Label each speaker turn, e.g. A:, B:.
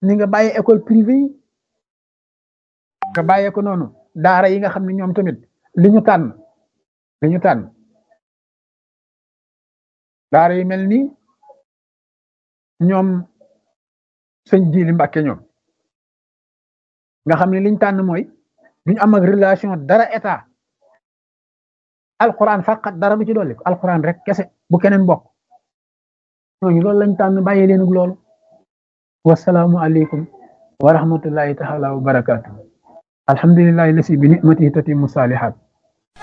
A: ni nga bàyyi école privée yi nga bàyyee ko noonu daara yi nga xam ne ñoom tamit li ñu tànn li ñu tànn daara yi mel ni ñoom sëñ Jili Mbàkke ñoom nga xam ne liñ tànn mooy duñu am ak relation dara état alquran faqat dara bu ci dolli ko alquran rek kese bu keneen bokk ñooñu loolu lañ tànn bàyyi leen ak loolu wasalaamu aleykum wa rahmatullahi taala wa barakatuh alhamdulillahi lasi bi nicmatihi tatimu salihat